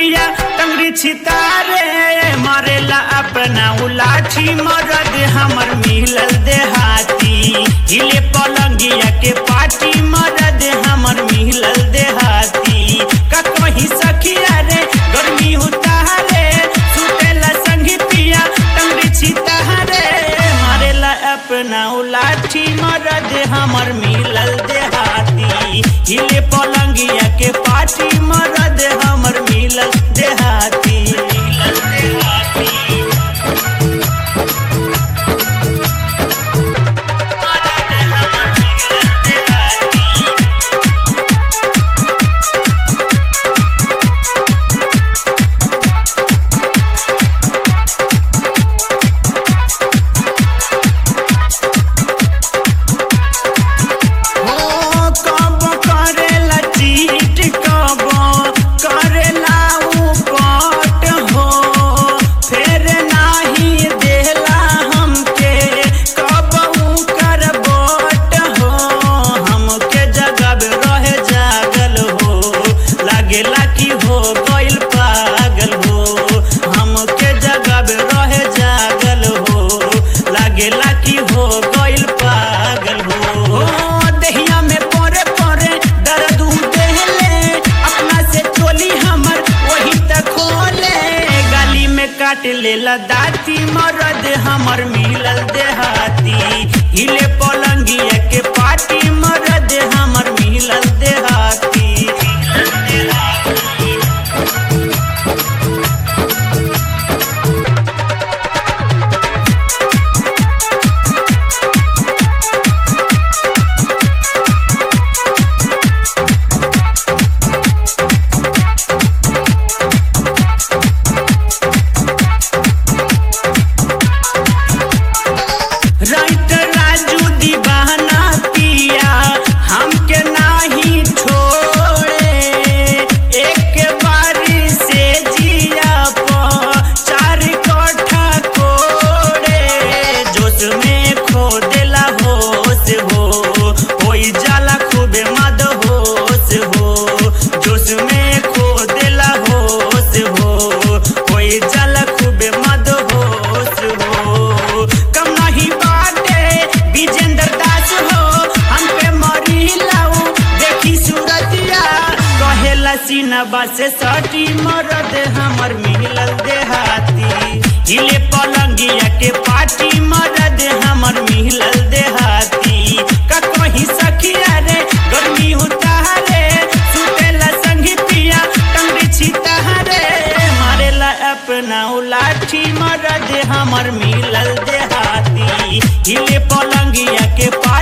पिया टंगरी छितारे मारेला अपना उलाठी मरद हमर मिलल देहाती हिले पलंगिया के पाटी मरद हमर मिलल देहाती का कहीं सखिया रे गर्मी उतारे सुतेला संगी पिया टंगरी छितारे मारेला अपना उलाठी मरद हमर मिलल देहाती हिले पलंगिया के पाटी मरद हमर मिलल देहाती मिलल देहाती मरद हमर मिलल देहाती हो कब करेला चीट कब करेला उपट हो फेर नाही देला हमके कब कर बोट हो हमके जगब रहे जागल हो लागेला कि हो गइल पागल हो हमके जगब रहे जागल हो लागेला कि हो गइल पागल हो दहिया में परे परे दर्द देहले अपना से चोली हमर वही तक खोले गाली में काट लेला दाती मरद हमर मिलल देहाती हिले पलंगिया के पाटी मरद हमर मिलल देहाती मिलल देहाती राइट राजू दीवाना पिया हमके नाही छोड़े एक बारी से जिया प चार कट्ठा कोड़े जोश में खो देला होश हो होई जाला खूबे मद होश हो जोश में खो देला होश हो होई जाला खूबे मद होश हो कम नहीं बाटे विजेंद्र दास हो हम पे मरी लाऊ देखी सूरतिया कहेला सीनबा से सटी मरद हमर मिलल देहाती हिले पलंगिया के पाटी मरद हमर मिलल देहाती का कहीं सखिया रे गर्मी उतारे सुतेला संगी पिया टंगरी छितारे मारेला अपना उलाठी मरद हमर मिलल देहाती हिले पलंगिया के पा